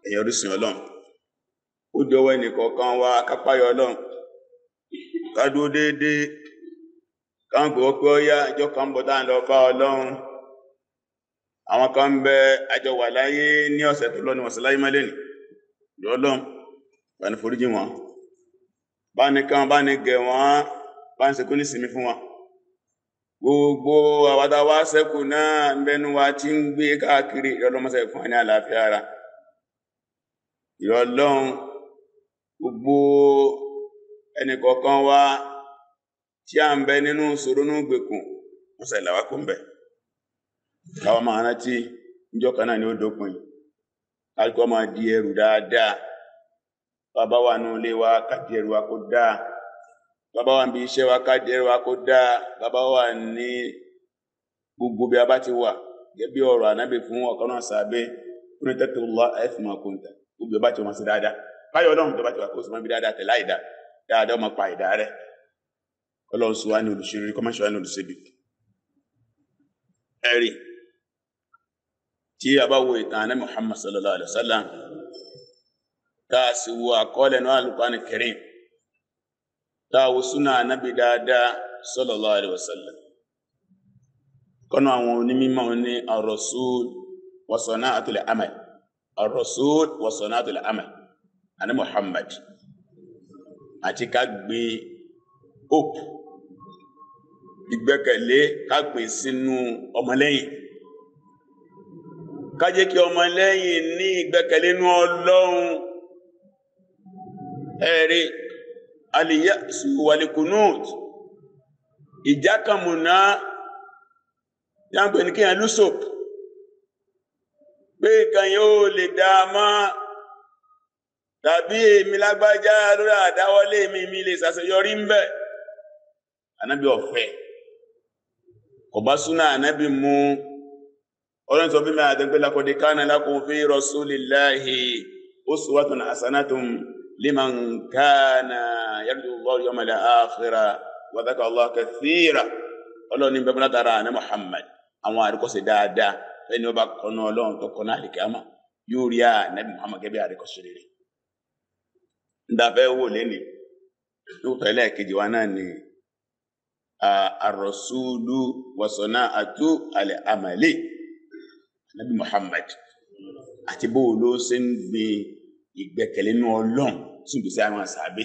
ẹ̀yìn orísun ọlọ́run ó dọwọ́ ẹnìkọ̀ọ̀kan wá kápáyọ ọlọ́run ká dúró déédéé ká ń gbọ́ pé ó yá ìjọ kan ń bọ̀ tá à ń lọ bá ọlọ́run àwọn kan ń bẹ àjọ wà láyé ní ọ̀sẹ̀ tó lọ ní wọ̀sẹ̀ láyé mọ́lẹ̀ ní lọ́lọ́run bá ní foríjì wọn bá ní kán bá ní gẹ̀ wọ́n bá ní sekú ní sinmi fún wọn gbogbo àwàdà wa sẹ́kù náà ń bẹnu wa tí ń gbé káàkiri ìrọlọ́mọsẹ̀ fún wa ní àlàáfíà ara ìrọlọ́run gbogbo ẹnìkọ̀ọ̀kan wa tí a ń bẹ nínú ìṣòro ní gbèkùn mọ́sẹ̀ ìlàwà kò ń bẹ káwọn máa rántí níjọ́ kan náà ni ó dópin kálukọ́ máa di ẹrù dáadáa bàbá wa nù ilé wa ká di ẹrù wa kó dáa bàbá wa ń bi iṣẹ́ wa ká di ẹrù wa kó dáa bàbá wa ní gbogbo bí a bá ti wà gẹ́gẹ́ bí ọ̀rọ̀ ànábì fún ọ̀kan náà sàbẹ̀ kúrin tẹ́tẹ́ lọ ẹ̀fìn máa kún tẹ̀ gbogbo bí a bá ti wọ́n sí dáadáa báyọ̀ ọlọ́run tó bá ti wà kó o sì máa bí dáadáa tẹ̀ láì dá dáadáa ọmọ pa ìdá rẹ̀ ọlọ́run sọ wá ní olùṣèlérí kọ́mọ́ṣọ́ wá ní olùṣèbí ẹ̀rí tí a bá wo ìtàn ànábì Muhammad sallallahu alaihi wa sallam tá a sì wo àkọọ́lẹ̀ náà Al-Qur'an Karim tá a wo súnà ànábì dáadáa sallallahu alaihi wa sallam kọ́nà àwọn onímọ̀ ní ar-rasul wa sana'atul amal ar-rasul wa sana'atul amal àní Muhammad àti ká gbé hope ìgbẹ́kẹ̀lé ká gbé sínú ọmọlẹ́yìn ká jẹ́ kí ọmọlẹ́yìn ní ìgbẹ́kẹ̀lé nínú Ọlọ́run ẹ̀rí al-ya'su wal-qunut ìjákàmùná yàgbẹ̀ ní kíyàn lúsòp pé nǹkan yóò lè dá máa tàbí èmi lágbájá lórí àdáwọlé mi mi lè ṣàṣeyọrí ń bẹ ànábì ọ̀fẹ́ kò bá súnà ànábì mú ọlọ́run sọ bí mi àdẹ́gbẹ́ laqad kana lakum fi rasulillahi uswatun hasanatun liman kana yarju Allaha yawmal akhira wa dhakara Allaha kathira ọlọ́run ní bẹ́ẹ̀ látara àná Muhammad àwọn àríkọ́sẹ̀ dáadáa ẹni ọba kọ́nà ọlọ́run tó kọ́nà àlìkámà yóò rí ànábì Muhammad gẹ́gẹ́ bí àríkọ́sẹ̀ rere ndafẹ́ wò lẹ́ni lóòótọ́ ẹlẹ́ẹ̀kejì wa náà ni àrọ̀súlù wọ̀sọ̀nà àtú alẹ́ àmàlẹ́ nabi Muhammad àti bó ló ṣe ń gbé ìgbẹ́kẹ̀lé nínú ọlọ́run sùn gbèsè àwọn àṣàbẹ́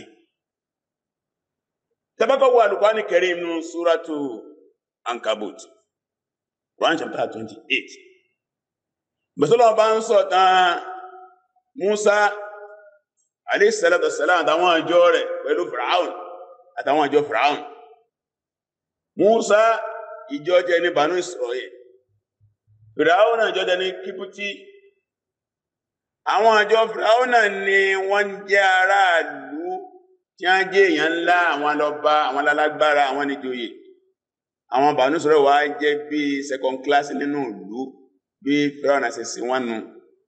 tabakọ̀ wo Al-Qur'ani Karim nínú súrátù Ankabut Quran chapter twenty eight gbèsè bá ń sọ tán Musa aléṣẹ́lẹ́tọ̀ sẹ́lá àtàwọn àjọ rẹ̀ pẹ̀lú Firaun àtàwọn àjọ Firaun Musa ìjọ jẹ ní Banu Israel Firaun àjọ jẹ ní Kípútì àwọn àjọ Firaun ni wọ́n jẹ́ aráàlú tí wọ́n jẹ́ èèyàn ńlá àwọn alọ́ba àwọn alálágbára àwọn níjòyè àwọn Banu Israel wá jẹ́ bí second class nínú ìlú bí Firaun àti sí wọn nù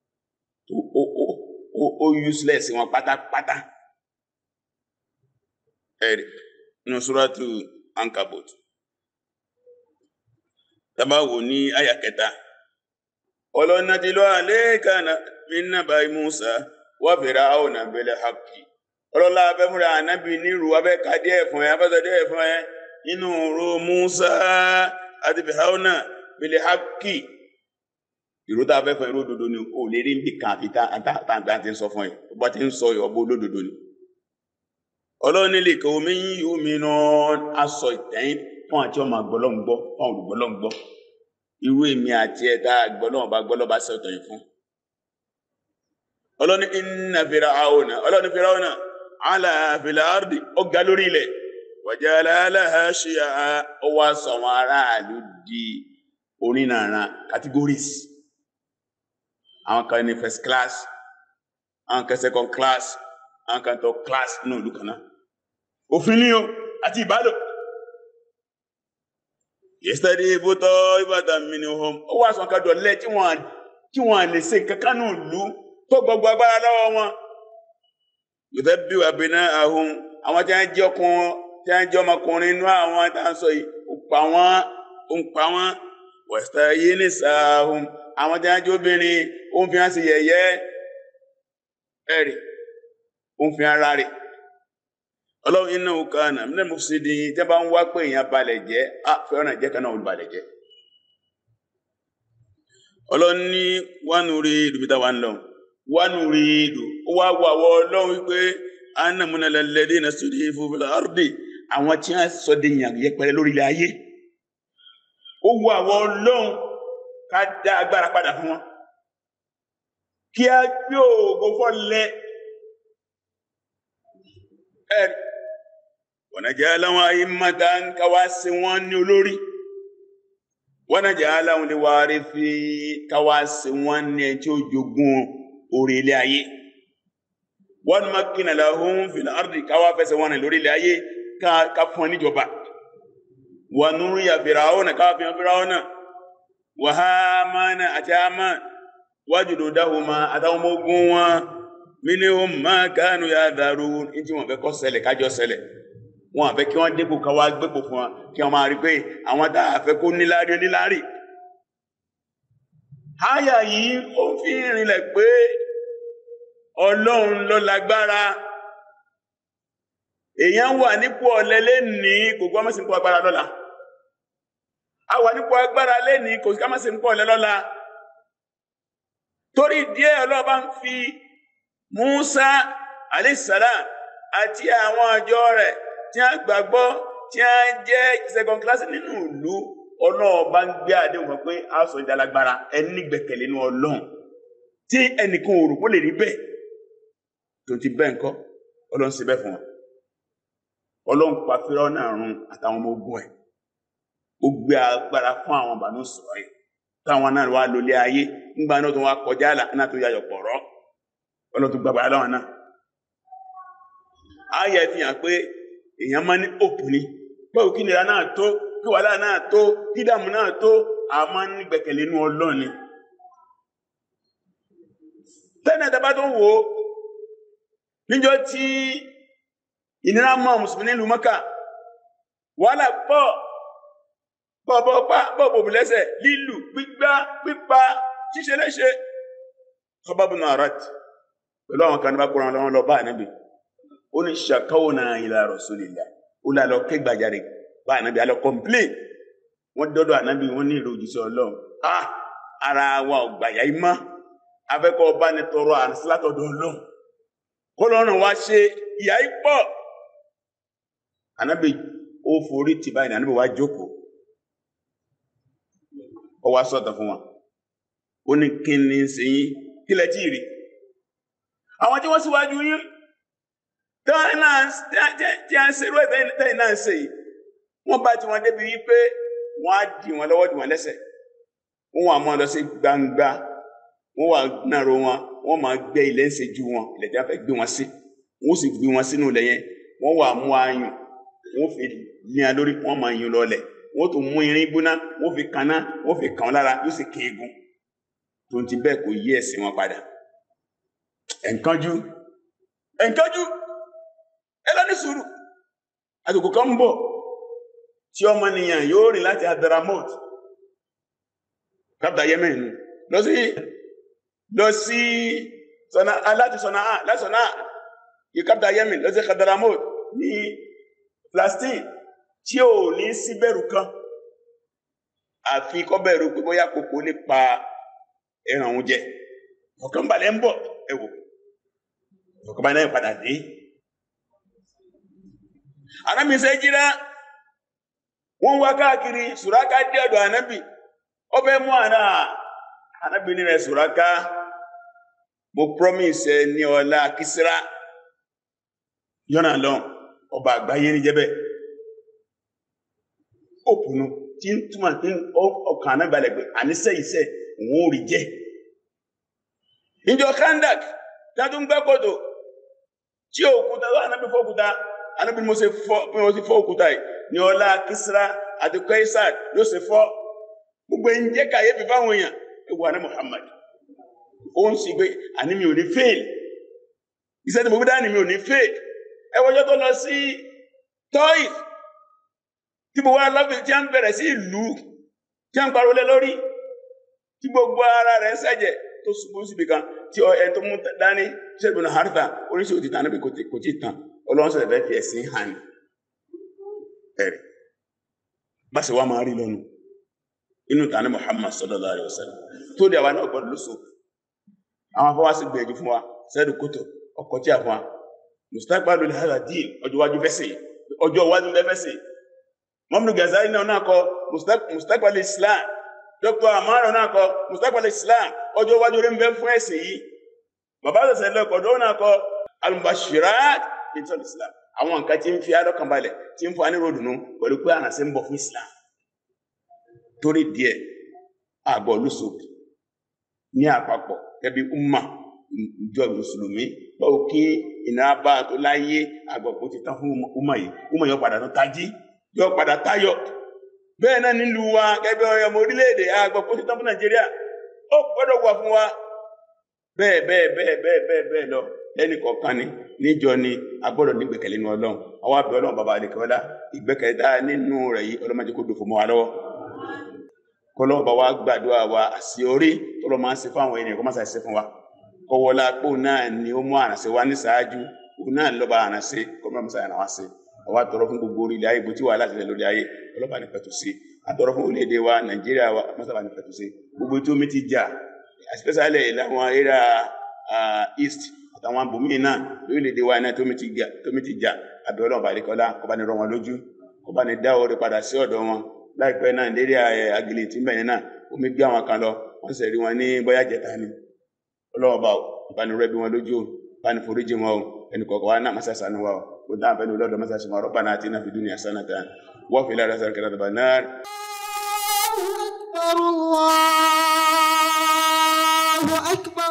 ó useless wọn pátápátá ẹ̀rì nínú súrátù Ankabut tàbáwò ní àyà kẹta ọlọ́nà tí lọ àléèkà minna báyìí Musa wà fèrè àwọn àbẹ̀lẹ̀ haki ọlọ́lá abẹ́múra ànábì nírú abẹ́kadé ẹ̀fọn ẹ̀ abẹ́sọdé ẹ̀fọn ẹ̀ nínú ro Musa àti fìhàwọ́nà bẹ̀lẹ̀ haki ìró tá a fẹ́ fún ẹrú òdodo ni o lè rí níbi kan àfi táǹtà ti ń sọ fún ẹ o bá ti ń sọ ọbọ olódodo ni. ọlọ́run nílé kí omi yín omi náà aṣọ ìtẹ́yìn fún àti ọmọ àgbọ̀lọ́ngbọ́ fún olùgbọ́lọ́ngbọ́ irú èmi àti ẹ̀dá àgbọ̀lọ́wọ́ bá gbọ́lọ́ bá sọ̀tọ̀ yìí fún. ọlọ́run inna Fir'auna ọlọ́run Fir'auna ala fil ardi ọ̀gá lórí ilẹ̀ wajala laha shi'a ó wá sọ àwọn aráàlú di onínàrà categories àwọn kan ní first class àwọn kan second class àwọn kan third class ní ìlú kan náà òfin ní o àti ìbálò yesterday ibùtọ ìbàdàn mi ni wọn ó wá sọ̀kan dọ̀lẹ́ tí wọ́n tí wọ́n lè ṣe kankan ní ìlú tó gbogbo agbára lọ́wọ́ wọn yòtẹ́ bí wà bínú àhún àwọn tí wọ́n jẹ́ ọkùnrin tí wọ́n jẹ́ ọmọkùnrin inú àwọn tá à ń sọ yìí ó pa wọ́n ó ń pa wọ́n wẹ̀sítà yìí ní sàáhùn àwọn tí wọ́n jẹ́ obìnrin ó ń fi hàn sí yẹ̀yẹ́ ẹ̀rì ó ń fi ara rẹ̀ ọlọ́run iná òkà náà mílẹ̀ mú sí di tẹ́ bá ń wá pé èèyàn balẹ̀ jẹ́ á fẹ́ràn jẹ́ kan náà olùbalẹ̀ jẹ́ ọlọ́run ní wánú rí ìdùbítà wa ń lọ wánú rí ìdù ó wá wọ àwọ ọlọ́run wípé anamuna lẹ́lẹ́dé na sódì ìfowópamọ́ àrùdì àwọn tí wọ́n sọ de yàn yẹpẹrẹ lórí ilẹ̀ ayé ó wọ àwọ ọlọ́run ká dá agbára padà fún wọn kí a gbé òògùn fọ́lẹ̀ ẹ̀rì wọ̀nà jẹ́ aláwọn ayé mọ́ta ń káwá sí wọn ní olórí wọ́n jẹ́ aláwọn lè wá rí fi káwá sí wọn ní ẹ̀ tí ó jogún orí ilé ayé wọ́n má kí nàlá ohun fìlà àrùdì káwá fẹsẹ̀ wọn ní lórí ilé ayé ká fún ọ níjọba wọ́n nú rí àfihàn náà káwá fi hàn fìràwọ́ náà wàhámánà àti àmà wájúdò dáhùnmá àtàwọn ọmọ ogun wọn mínúhùn máa kánú ya dàrú ní tí wọ́n fẹ́ kó ṣẹlẹ̀ kájọ ṣẹlẹ̀ wọ́n àfẹ́ kí wọ́n dépò káwá gbépò fún wọn kí wọ́n máa rí pé àwọn tá a fẹ́ kó níláárí oníláárí. háyà yìí ó fi rinlẹ̀ pé ọlọ́run ló lágbára èèyàn wà nípò ọ̀lẹ́lẹ́ ní kò gbọ́ mọ́sí nípò agbára lọ́la a wà nípò agbára lẹ́ni kò sí ká mọ́sí nípò ọ̀lẹ́ lọ́la torí díẹ̀ ọlọ́ba ń fi Musa alayhisalam àti àwọn àjọ rẹ̀ tí a gbàgbọ́ tí a jẹ́ second class nínú ìlú ọlọ́ọ̀bá ń gbé àdéhùn kan pé a sọ ìdálágbára ẹni gbẹ̀kẹ̀lé nínú ọlọ́run tí ẹnìkan ò rò kó lè rí bẹ́ẹ̀ tó ti bẹ́ẹ̀ ńkọ́ ọlọ́run ṣe bẹ́ẹ̀ fún wọn ọlọ́run pa fírọ́ náà run àtàwọn ọmọ ogun ẹ̀ ó gbé agbára fún àwọn bàánú sọ̀rọ̀ yìí táwọn náà wá lólé ayé ńgbà náà tó wá kọjá àlà náà tó yàyọ̀ pọ̀rọ̀ ọlọ́run tó gbàgbára láwọn náà ayẹ fi hàn pé èèyàn máa ní òpù ni báwo kí nira náà tó kí wàhálà náà tó kí dààmú náà tó a máa ń gbẹ̀kẹ̀lé inú ọlọ́run ni tẹ́lẹ̀ tẹ́ bá tó wò ó níjọ́ tí ìnira mọ́ mùsùlùmí nílùú Mọ́kà wàhálà pọ̀ bọ̀bọ̀ pa bọ̀bọ̀ bù lẹ́sẹ̀ lílù gbígbá pípa ṣíṣe léṣe kọ́bábùnà àràt pẹ̀lú àwọn kan ní bá kóra wọn lọ bá ànábì ó ní ṣàkáwọnà ila rasulillah ó là lọ kẹgbàjarè bá ànábì alọ kọmplé wọn dọdọ ànábì wọn ní ìlú òjíṣẹ́ Ọlọ́run ah ara wa ò gbàyà yìí mọ afẹkọ ọba ní tọrọ ànísílátọdọ Ọlọ́run kọlọrun wa ṣe ìyá yìí pọ̀ ànábì ó forí tì báyìí ànábì wa jókòó ó wá sọ̀tọ̀ fún wọn ó ní kí ni ṣe yín kí lẹ tí ì rí àwọn tí wọ́n síwájú yín tí a ń ṣerú ẹ̀tẹ́yìn náà ṣe yìí wọ́n bá tí wọ́n débi wípé wọ́n á dì wọ́n lọ́wọ́ dì wọ́n lẹ́sẹ̀ wọ́n wà mọ́ lọ sí gbangba wọ́n wà nàró wọn wọ́n máa gbẹ́ ilẹ̀ ń ṣe ju wọn ilẹ̀ tí a fẹ́ gbé wọn sí wọ́n sì gbé wọn sínú ilẹ̀ yẹn wọ́n wà mú ayùn wọ́n fi líyan lórí wọ́n máa yún lọlẹ̀ wọ́n tún mú irin gbóná wọ́n fi kaná wọ́n fi kàn lára yóò sì kéegun tó ti bẹ́ẹ̀ kò yí ẹ̀sìn wọn padà ẹ̀ǹkanjú ẹ̀ǹkanjú ẹ lọ ní sùúrù àsìkò kan ń bọ̀ tí ọmọnìyàn yóò rìn láti Hadramaut kápítà Yemen lọ sí lọ sí sọnà láti sọnà á láti sọnà á yìí kápítà Yemen lọ sí Hadramaut ní Palestine tí ò ní sí bẹ̀rù kan àfi kọ́ bẹ̀rù pé bóyá kòkó lè pa ẹran òun jẹ ọ̀kan balẹ̀ ń bọ̀ ẹ wò ọ̀kan balẹ̀ náà padà dé anábì ṣe jíra wọ́n wá káàkiri sùráká dé ọ̀dọ̀ anábì ó fẹ́ mú àná anábì ní rẹ̀ sùráká mo promise ẹ ní ọlá kìsíra yọ́nà lọ́n ọba àgbáyé ní jẹ́bẹ̀ òpùnú tí ń túmọ̀ tí ọkàn anábì alẹ̀ pé àníṣẹ́ iṣẹ́ òun ò rí jẹ́ ìjọ kandak tàbí gbẹ́ kòtò tí òkúta wà náà bí fọ́kúta anábí mo ṣe fọ́ bí mo ṣe fọ́ òkúta yìí ní ọlá Kisra àti Kaisar ló ṣe fọ́ gbogbo ń jẹ́ kàyéfì fáwọn èèyàn ewu àná Muhammad ó ń sì gbé àní mi ò ní fail iṣẹ́ tí mo gbé dání mi ò ní fail ẹ wọ́jọ́ tó lọ sí Taif tí mo wá lọ́fíì tí a ń bẹ̀rẹ̀ sí ìlú tí a ń pariwo lé lórí tí gbogbo ara rẹ̀ ń ṣẹ̀jẹ̀ tó ṣubú síbi kan tí ẹ tó mú dání ṣẹ́gun náà harita oríṣi òtí tán níbi kò tí tán ọlọ́run sọ̀rọ̀ fẹ́ fi ẹ̀sìn hàn ẹ̀rì bá ṣe wá máa rí lọ́nu inú tani Muhammad sallallahu alaihi wasallam tó di àwa náà gbọdọ̀ lóṣù àwọn afọwọ́sí gbìyànjú fún wa sẹ́ẹ̀dù kótó ọkọ̀ tí a fún wa mustaqbalu hadha din ọjọ́ iwájú fẹ́sẹ̀ ọjọ́ iwájú fẹ́sẹ̀ Muhammadu Ghazali náà náà kọ mustaqbalu Islam Dr. Amaro náà kọ mustaqbalu Islam ọjọ́ iwájú rẹ̀ ń bẹ fún ẹ̀sìn yìí bàbá àtẹ̀sẹ̀ lẹ́kọ̀ọ́dọ́ náà kọ al-mubashirat ìtọ́lù Islam àwọn nǹkan tí ń fi alọ́kànbalẹ̀ tí ń fún wa ní ròdùnú pẹ̀lú pé àrànṣẹ́ ń bọ̀ fún Islam torí díẹ̀ àgbọ̀ lóṣòkè ní àpapọ̀ gẹ́bí umma ìjọ mùsùlùmí báwo kí ìnira bá tó láyé àgbọ̀pọ̀ ti tán fún umma yìí umma yóò padà tó tají yóò padà táyọ̀ bẹ́ẹ̀ náà nílùú wa gẹ́bí ọmọ orílẹ̀-èdè àgbọ̀pọ̀ ti tán fún Nàìjíríà ó gbọ́dọ̀ wà fún wa bẹ́ẹ̀ bẹ́ẹ̀ bẹ́ẹ̀ bẹ́ẹ̀ bẹ́ẹ̀ bẹ́ẹ̀ lọ lẹ́nì kọ̀ọ̀kan ni níjọ ni a gbọ́dọ̀ ní ìgbẹ́kẹ̀lé nínú Ọlọ́run àwọn abẹ́ Ọlọ́run bàbá àdìkọ́lá ìgbẹ́kẹ̀lé tá nínú rẹ̀ yìí ọlọ́mọdé kò dòfò mọ́ wa lọ́wọ́ kọlọ́wọ́ bá wa gbàdúrà wa àṣì orí tọ́lọ́ máa ń ṣe fún àwọn ènìyàn kó má ṣàṣẹ fún wa kọwọ́lá pò náà ni ó mú àrànṣe wa ní ṣáájú òun náà lọ́ba àrànṣe kọ́ mọ́ ṣàyànà wa ṣe àwa tọrọ fún gbogbo orílẹ̀ ayé bó tí wàhálà tilẹ̀ lórí ayé ọlọ́ba ní pẹ̀tù sí àtọrọ fún orílẹ̀-èdè wa Nàìjíríà wa mọ́sàbà ní pẹ̀tù sí gbogbo tí omi ti jà especially láwọn area east àtàwọn abòmíì náà lórílẹ̀-èdè wa náà tómi ti jà àbẹ̀ ọlọ́ba àdékọ́lá kọ́ba ní rọ wọn lójú kọ́ba ní dá orí padà sí ọ̀dọ̀ wọn láìpẹ́ náà lérí agilé tí mẹ́rin náà omi gbé àwọn kan lọ wọ́n sì rí wọn ní bóyá jẹta ni ọlọ́ọ̀bá ìbánirẹ́ bí wọn lójú báni foríjì wọn o ẹnì kọ̀ọ̀kan wa náà masá sànú wa o kò dáhùn fẹ́ni olóòdó masá sànú wa rọ́bà náà àti náà fi dúnìyà sánà tán wọ́n fi lára sáré kẹta dàbà náà. الله أكبر